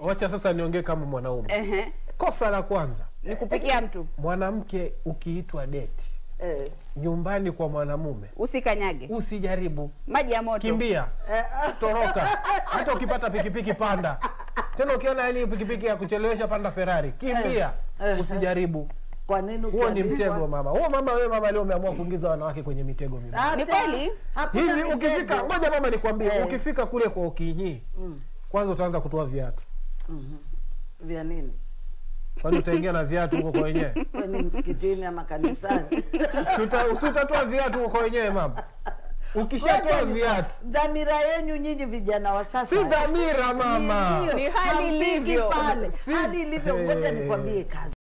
wacha sasa niongee kama mwanaume Ehe. kosa la kwanza Ni kupikia mtu. mwanamke ukiitwa deti Eh, nyumbani kwa mwanamume Usikanyage. usijaribu Maji ya moto. kimbia toroka hata ukipata pikipiki panda tena ukiona yani pikipiki ya kuchelewesha panda ferari kimbia Eh. usijaribu kwa nini huo ni ukiandikwa- mtego mama huo mama wewe mama leo umeamua kuingiza wanawake kwenye mitego mimi Hata- Ni kweli? hakuna hivi ukifika mitego. ngoja mama nikwambie Eh. ukifika kule kwa ukinyii kwanza utaanza kutoa viatu vya nini kwani utaingia na viatu huko kwa wenyewe We ni msikitini ama kanisani Usiuta- usiutatoa viatu huko kwa wenyewe mama ukishatoa Ngoja ni- viatu dhamira yenu nyinyi vijana wa sasa si dhamira mama Ndio, Ni hali hampigi ilivyo. pale. Si- hali ilivyo ngoja Eh. nikwambie kazi